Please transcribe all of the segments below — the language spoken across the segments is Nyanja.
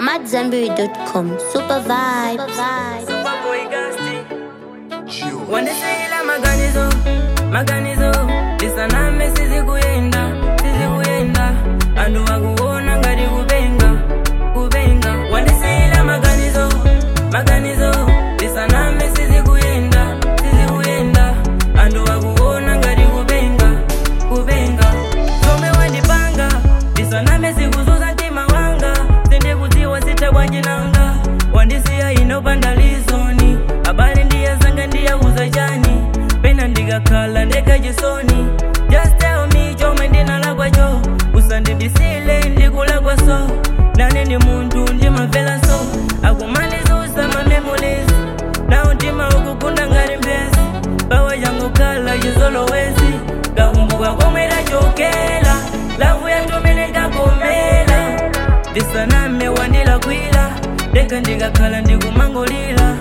AmadZanbury.com. Super vibes. wandisiyila maganizo maganizo lisaname sizikuyenda sizikuyenda andu wakuona ngati kupenga kupenga wandisiyila maganizo maganizo lisaname sizikuyenda sizikuyenda andu wakuona ngati kupenga kupenga zomwe wandipanga lisaname sikuzuza mtima wanga sindikudziwa sitabwanjinanga wandisiya inopanda lizoni abale ndiye zanga ndiyauza chani pena ndikakhala ndekachisoni just tell me chomwe ndinalakwacho usandidisile ndikulakwa so nane ndi munthu ndimamvera so akumalizusa mamemories nawo mtima ukukunda ngati mphezi pawa changokhala chizolowezi kakumbuka komwe tachokera lavu yatumene ndakomera ndisaname wandilakwira ndeka ndikakhala ndikumangolira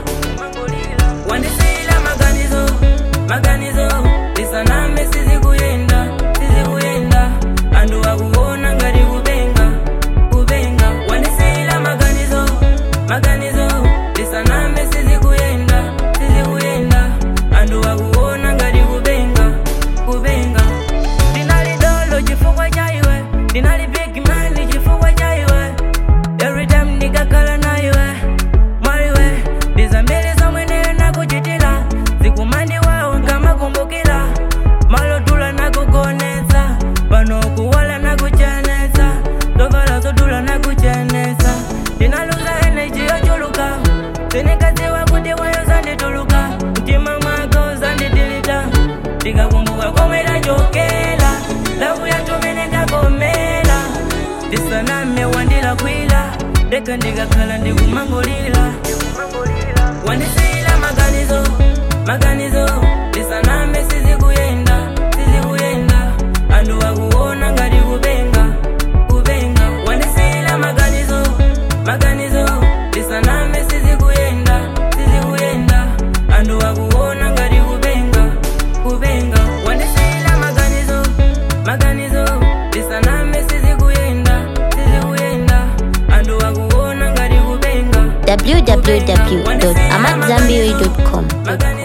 wandisiyila maganizo maganizo ndisaname sizikuyenda sizikuyenda andu akuona ngati kupenga kupenga wandisiyila maganizo maganizo ndisaname sizikuyenda sizikuyenda andu akuona ngati kupenga kupenga ndinali dolo chifukwa cha iwe ndinali big man chifukwa cha iwe every time ndikakhala na iwe maiwe ndizambiri zomwe ndili nakuchitira zikumandi wawo nkamakumbukira malotula nakugonetsa pano kuwala nakuchenetsa zovala zodula nakuchenetsa ndinaluza energy yochuluka sinikadziwa kuti wayo zandituluka mtima mwako zanditilita ndikakumbuka komwe tachokera lavu yatumene ndakomera ndisaname wandilakwira ndeka ndikakhala ndikumangolira wandisiyila maganizo maganizo ndisaname sizikuyenda sizikuyenda andu akuona ngati kupenga kupenga wandisiyila maganizo maganizo ndisaname sizikuyenda sizikuyenda andu akuona ngati kupenga kupenga wandisiyila maganizo maganizo ndisaname sizikuyenda sizikuyenda andu akuona ngati kupenga www.amadzanbury.com. maganizo